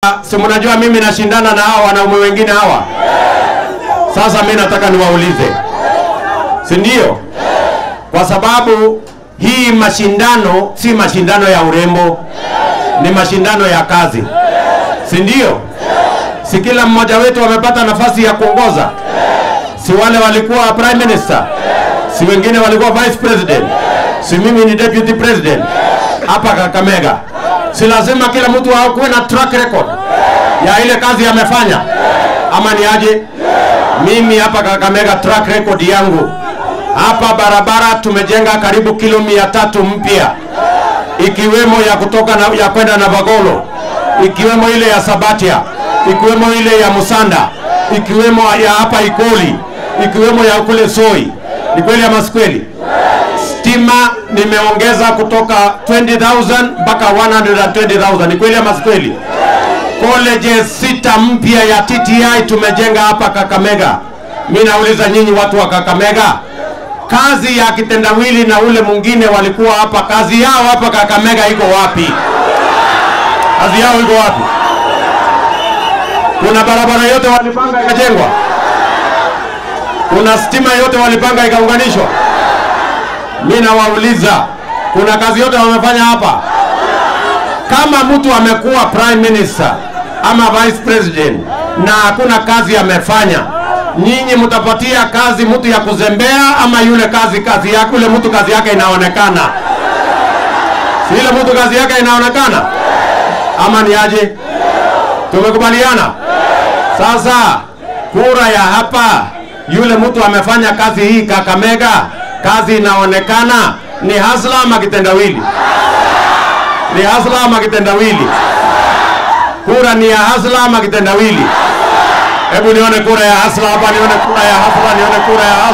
si mnajua mimi nashindana na hawa wanaume wengine hawa. Sasa mimi nataka niwaulize, si ndio? Kwa sababu hii mashindano si mashindano ya urembo, ni mashindano ya kazi, si ndio? Si kila mmoja wetu amepata nafasi ya kuongoza? Si wale walikuwa prime minister, si wengine walikuwa vice president, si mimi ni deputy president hapa Kakamega. Si lazima kila mtu akuwe na track record ya ile kazi amefanya, ama ni aje? Mimi hapa Kakamega, track record yangu hapa barabara tumejenga karibu kilo mia tatu mpya, ikiwemo ya kutoka na, ya kwenda Navagolo, ikiwemo ile ya Sabatia, ikiwemo ile ya Musanda, ikiwemo ya hapa Ikoli, ikiwemo ya kule Soi. Ni kweli ama si kweli? Stima nimeongeza kutoka 20,000 mpaka 120,000. Ni kweli ama si kweli? Colleges sita mpya ya TTI tumejenga hapa Kakamega. Mimi nauliza nyinyi watu wa Kakamega, kazi ya kitendawili na ule mwingine walikuwa hapa, kazi yao hapa Kakamega iko wapi? Kazi yao iko wapi? Kuna barabara yote walipanga ikajengwa? Kuna stima yote walipanga ikaunganishwa? Mimi nawauliza, kuna kazi yote wamefanya hapa? Kama mtu amekuwa prime minister ama vice president na hakuna kazi amefanya, nyinyi mtapatia kazi mtu ya kuzembea ama yule kazi kazi yake yule mtu kazi yake inaonekana? Si yule mtu kazi yake inaonekana ama ni aje? Tumekubaliana? Sasa kura ya hapa, yule mtu amefanya kazi hii Kakamega, kazi inaonekana, ni hasla ama kitendawili? Ni hasla ama kitendawili? Kura ni ya hasla ama kitendawili? Hebu nione kura ya hasla hapa, nione kura ya hasla, nione kura ya hasla.